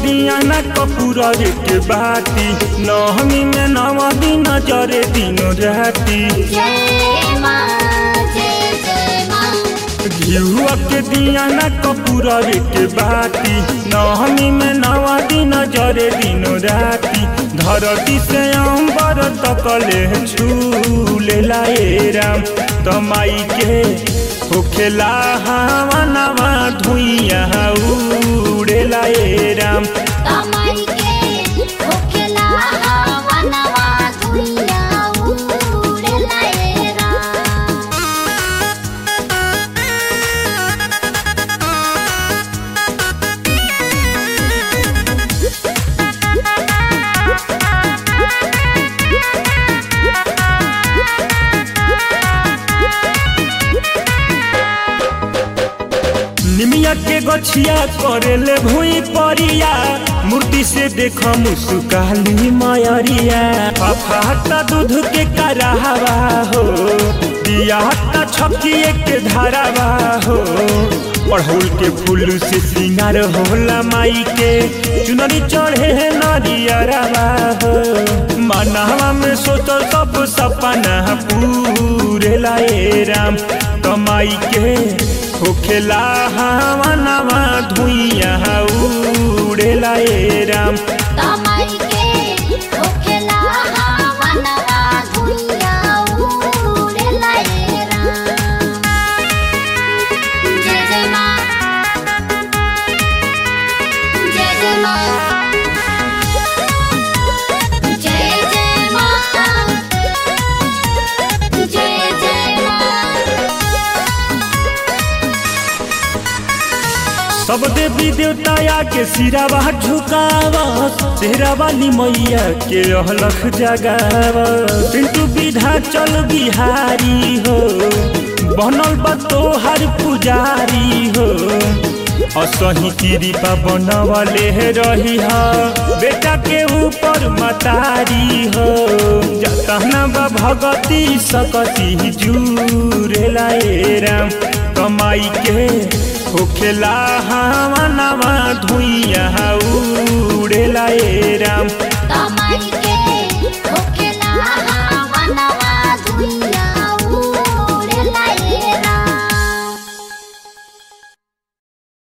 दिया ना कपूरा रे के बाती नहमी में नवा दिन जरे दिनो राती जय माँ जय जय माँ घिहुआ के दिया ना कपूरा रे के बाती नहमी में नवा दिन जरे दिनो राती धरती से अंबर तकले छूले लाए राम तमाई के होखेला हवा नवा धुइया उड़े लाए राम तमाई के होखेला हवा नवा दुनिया उड़े लाए राम निमिया के गछिया करेले भूई परिया मूर्ति से देख मुस्काली मयरिया अफाता दूध के करावा हो दिया छकिए के धारावा हो पढ़ौल के फूल से श्रृंगार होला माई के चुनरी चढ़े है नरियरवा हो मनहवा में सोचल सब सपना पूरे लाए राम कमाई के होखेला हवा नवा धुइया उड़े लाए राम तमाई के होखेला हवा नवा दुनिया उड़े लाए राम जय जय माँ जय जय माँ जय जय माँ जय जय माँ सब देवी देवताया के सिरावा झुकावा तेरा वाली मैया के अलख जगावा पिंटू विधा चल बिहारी हो बनल बा तोहर पुजारी हो असही कृपा बनवले रही हा बेटा के ऊपर मतारी हो जतना बा भगती सकती जूरे लाए राम कमाई के होखेला हवा नवा धुइया उड़े लाए राम